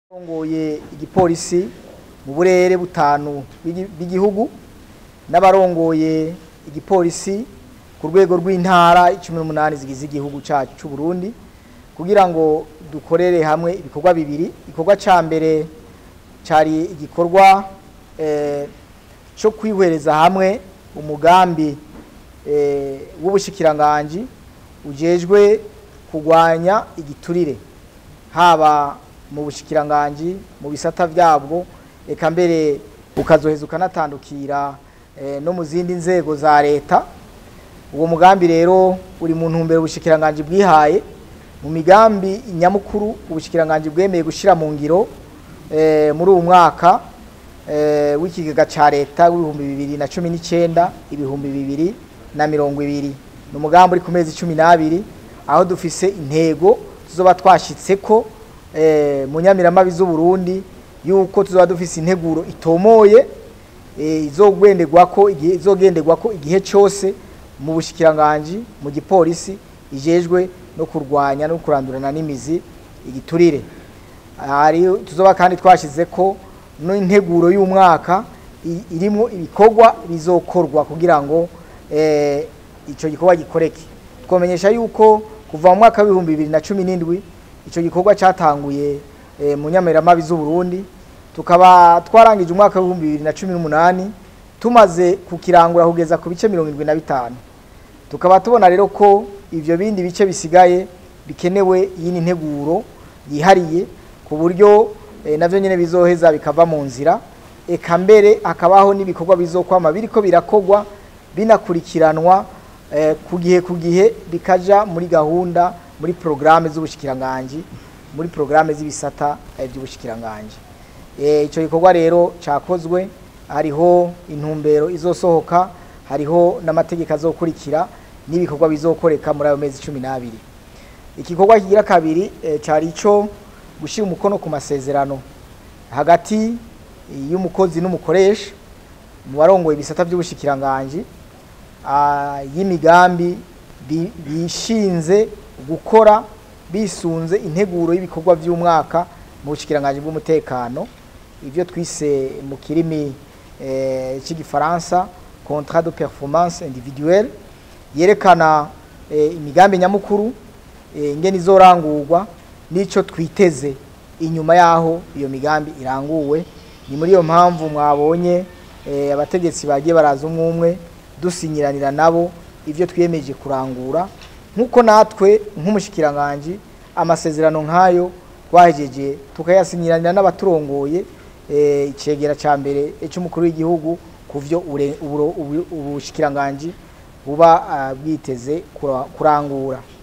Abarongoye igipolisi mu burere butanu bw'igi- bw'igihugu n'abarongoye igipolisi ku rwego rw'intara icumi n'umunani zigize igihugu cacu c'u Burundi kugira ngo dukorere hamwe ibikorwa bibiri igikorwa ca mbere cari igikorwa eh, co kwihwereza hamwe umugambi eh, w'ubushikiranganji ujejwe kurwanya igiturire haba mu bushikiranganji mu bisata vyabwo eka mbere ukazoheza ukanatandukira eh, no mu zindi nzego za leta uwo mugambi rero uri mu ntumbero ubushikiranganji bwihaye mu migambi nyamukuru ubushikiranganji bwemeye gushira mu ngiro eh, muri uwu mwaka eh, w'ikigega ca leta w'ibihumbi bibiri na cumi n'icenda ibihumbi bibiri na mirongo ibiri ni umugambi uri ku mezi cumi n'abiri aho dufise intego tuzoba twashitseko eh, mu nyamiramabi z'uburundi yuko tuzoba dufise integuro itomoye eh, izogenderwako igihe izogenderwako igihe cose mu bushikiranganji mu gipolisi ijejwe no kurwanya no kurandurana n'imizi igiturire hari tuzoba kandi twashizeko n'integuro y'umwaka i- irimwo ibikorwa bizokorwa kugira ngo eh, ico gikorwa gikoreke twomenyesha yuko kuva mu mwaka w'ibihumbi bibiri na cumi n'indwi ico gikorwa catanguye eh, mu nyamiramabi z'uburundi tukaba twarangije umwaka w'ibihumbi bibiri na cumi n'umunani tumaze kukirangura kugeza ku bice mirongo irindwi na bitanu tukaba tubona rero ko ivyo bindi bice bisigaye bikenewe yini nteguro yihariye ku buryo eh, navyo nyene bizoheza bikava mu nzira eka mbere hakabaho n'ibikorwa bizokwama biriko birakogwa binakurikiranwa eh, ku gihe ku gihe bikaja muri gahunda muri programme z'ubushikiranganji muri programme z'ibisata eh, by'ubushikiranganji eh, ico gikorwa rero cakozwe hariho intumbero izosohoka hariho n'amategeko azokurikira n'ibikorwa bizokoreka muri ayo mezi cumi n'abiri igikorwa kigira kabiri eh, cari ico gushira umukono ku masezerano hagati y'umukozi n'umukoresha mu barongoye ibisata by'ubushikiranganji ah, y'imigambi bi- bishinze gukora bisunze integuro y'ibikorwa by'umwaka mu bushikiranganji bw'umutekano ivyo twise mu kirimi eh, c'igifaransa contrat de performance individuelle yerekana eh, imigambi nyamukuru eh, ingene izorangurwa n'ico twiteze inyuma yaho iyo migambi iranguwe ni muri iyo mpamvu mwabonye eh, abategetsi bagiye baraza umwe umwe dusinyiranira nabo ivyo twiyemeje kurangura nk'uko natwe nk'umushikiranganji amasezerano nk'ayo twahejeje tukayasinyiranira n'abaturongoye eh, icegera ca mbere c'umukuru w'igihugu ku vyo ure- uburo- ubu- ubushikiranganji buba ah, bwiteze kura- kurangura